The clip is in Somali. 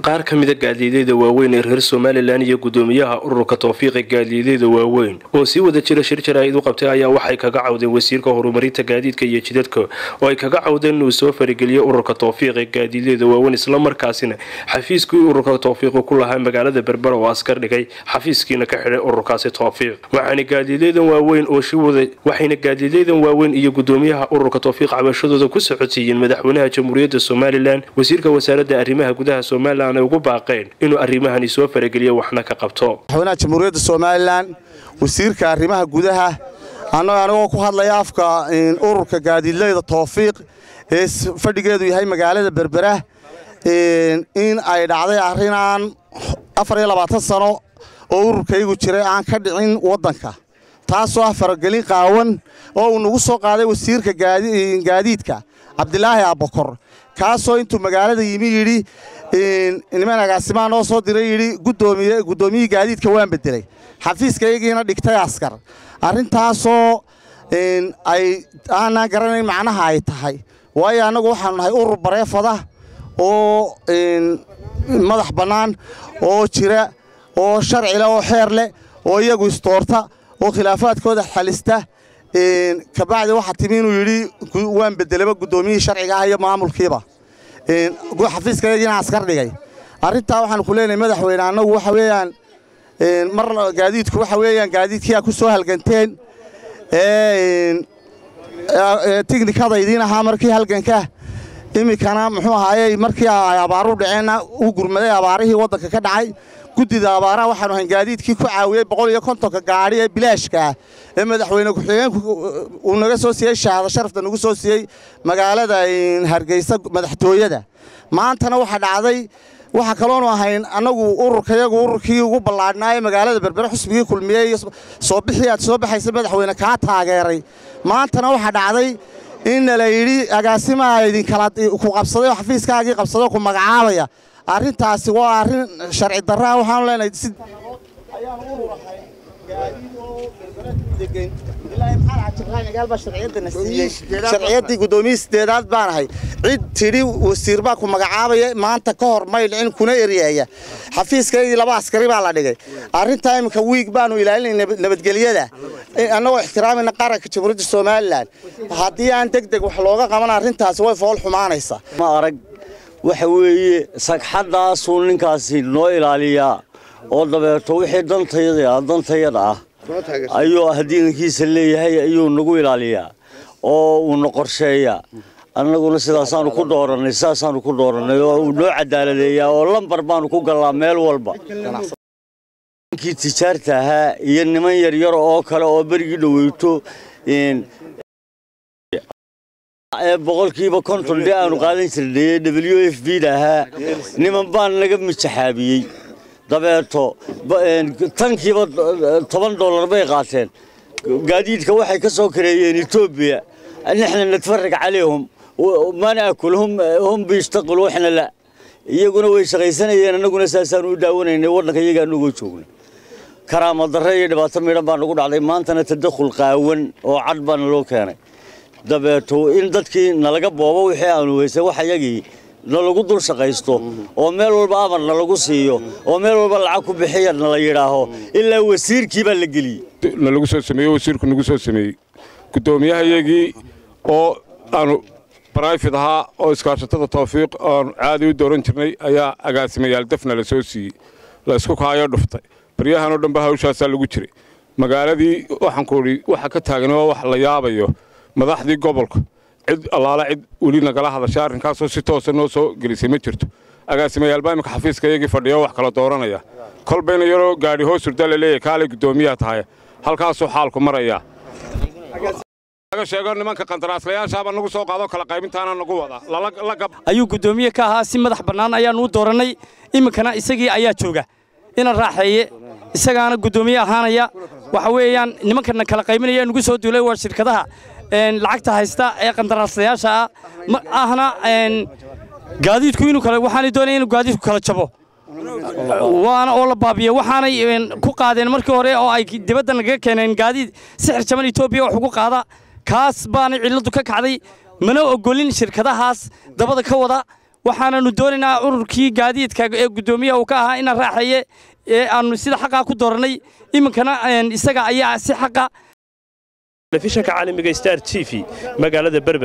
qaar ka mida gaadiidyada waaweyn ee reer somalilan iyo gudoomiyaha ururka tawfiiqa gaadiidyada waaweyn oo sii wada jira shir jaraa'id u qabtay ayaa waxay kaga cawdeen wasiirka horumarinta gaadiidka iyo jidadka oo ay kaga cawdeen inuu soo farigeliyo ururka tawfiiqa gaadiidyada waaweyn islamarkaasina xafiiskii ururka tawfiiqu ku lahaa magaalada berbera oo askar dhigay xafiiskiina ka xidhay ururkaasi tawfiiq waxaana gaadiidyadan waaweyn oo shiwada waxayna gaadiidyadan waaweyn iyo gudoomiyaha ururka tawfiiq cabashadooda ku socodsiiyeen madaxweynaha jamhuuriyadda somalilan wasiirka wasaaradda arrimaha gudaha somalilan ay ugu baaqeen inuu arrimahani soo farageliyo waxna ka qabto madaxweynaha jamhuuriyadda somalilan wasiirka arrimaha gudaha anagoo ku hadlaya afka ururka gaadiidleyda tawfiiq ee fadhigeedu yahay magaalada berbera in ay dhacday arrinaan afar iyo labaatan sano oo ururkaygu jiray aan ka dhicin waddanka taasoo ah faragelin qaawan oo uu nagu soo qaaday wasiirka gaadiidka cabdilaahi abbakor kaasoo intuu magaalada yimi yidhi niman agaasimaa noo soo diray yidhi guddoomiyihii gaadiidka waan beddelay xafiiskaygiina dhigtay askar arrintaasoo ay aanaan garanayn macnaha ay tahay waayo annagu waxaanu nahay urur bareefada oo madax bannaan oo jira oo sharci leh oo xeer leh oo iyagu istoorta oo khilaafaadkooda xalista kabacdi waxaa timi inuu yidhi waan beddelaba guddoomiyihii sharciga ah iyo maamulkiiba xafiiskayagiina askar dhigay arrintaa waxaanu ku leenahay madaxweyne annagu waxa weeyaan mar gaadiidku waxa weeyaan gaadiidkii aa ku soo halganteen tiknikada idiin ahaa markii halganka iminkana muxuu ahaayey markii ay abaaru dhaceenna u gurmaday abaarihii waddanka ka dhacay guddida abaaraha waxaanu ahayn gaadiidkii ku caawiyey boqol iyo kontonka gaadhi ee bilaashkaah ee madaxweyne ku-xigeenku uu naga soo siiyey shahaado sharafta nagu soo siiyey magaalada hargeysa madaxtooyada maantana waxaa dhacday waxaa kaloonu ahayn annagu ururkayagu ururkii ugu ballaadhnaa ee magaalada berbere xusbigii kulmiyey iyo soo bixii aad soo baxaysa madaxweyne kaa taageeray maantana waxaa dhacday inna la yidhi agaasimaa idinkala ku qabsaday oo xafiiskaagii qabsadoo ku magacaabaya arrintaasi waa arrin sharci darraa waxaanu leenahay si ayaanu urur ahay sharciyaddii guddoomiyii sideedaad baan ahay cid tidhi wasiir baa ku magacaabaya maanta ka hor may dhicin kuna eryeeya xafiiskaygii laba askari baa la dhigay arrintaa iminka wiig baanu ilaalinay nabadgelyada annagoo ixtiraamayna qaranka jamhuuriyadda somalilan haddii aan deg deg wax looga qaban arrintaasi way fool xumaanaysaa ma arag waxa weeye sagxaddaasuu ninkaasi noo ilaaliyaa oo dabeeto wixii dantayada dantayada ah ayuu hadiinankiisa leeyahay ayuu nagu ilaaliyaa oo uuna qorsheeyaa annaguna sidaasaanu ku doorannay sidaasaanu ku doorannay oo uu noo cadaaladeeyaa oo lambar baanu ku gallaa meel walba ninkii tijaarta ahaa iyo niman yaryar oo kale oo berigii dhoweyto ee boqolkiiba konton dhe aanu qaadan jirnay w f b da ahaa niman baan naga mijaxaabiyey dabeeto tankiiba toban dollar bay qaateen gaadiidka waxay ka soo kareeyeen etoobiya nixna natfarag calayhum ma naakulhum hum biyashtaqilu waxna la iyaguna way shaqaysanayeen annaguna saasaanu u daawanaynay waddanka iyaga anagoo joogna karaama darre iyo dhibaato midhan baa nagu dhacday maantana tadakhul qaawan oo cad baana loo keenay dabeeto in dadkii nalaga boobo wixii aanu weysay wax yagii nalagu dul shaqaysto oo meel walba amar nalagu siiyo oo meel walba lacag ku bixiya nala yidhaaho ilaa wasiirkii baa la geliyey nalagu soo sameeyey wasiirku nagu soo sameeyey guddoomiyahayagii oo aanu barayfid ahaa oo iskaashatada tawfiiq oanu caadi u dooran jirnay ayaa agaasimayaal dafna la soo siiyey la isku kaayoo dhuftay baryahanoo dhanba hawshaasaa lagu jiray magaaladii waxaan ku idhi waxa ka taagan waa wax la yaabayo madaxdii gobolka cid allaala cid weli nagala hadashay arrinkaasoo si toosa noo soo gelisay ma jirto agaasimayaalbaa imika xafiiska iyagii fadhiya wax kala dooranaya kolbayna yaroo gaadhi hoos hurdaa la leeyahay kaalay guddoomiyaha tahay halkaasuu xaalku marayaa laga sheego nimanka qandaraaslayaashaaba nagu soo qaado kala qaybintaana nagu wada ayuu guddoomiye ka ahaa si madax bannaan ayaannu u doorannay iminkana isagii ayaa jooga ina raaxeeye isagaana guddoomiye ahaanaya waxa weeyaan nimankana kala qaybinaya nugu soo duulay waa shirkadaha lacagta haysta ee qandaraaslayaasha ah ahna gaadiidku inuu kale waxaanay doonaya inuu gaadiidku kala jabo waana oo la baabiyo waxaanay ku qaadeen markii hore oo ay dibadda nagaga keeneen gaadiid sixir jaban etoobiya wax ugu qaada kaas baanay cilladu ka kacday mana ogolin shirkadahaas dabada ka wada waxaananu doonaynaa ururkii gaadiidka ee guddoomiyaha uu ka ahaa ina raaxeeye ee aanu sida xaqaa ku doorannay iminkana isaga ayaa si xaqa telefishanka caalamiga star t v magaalada berber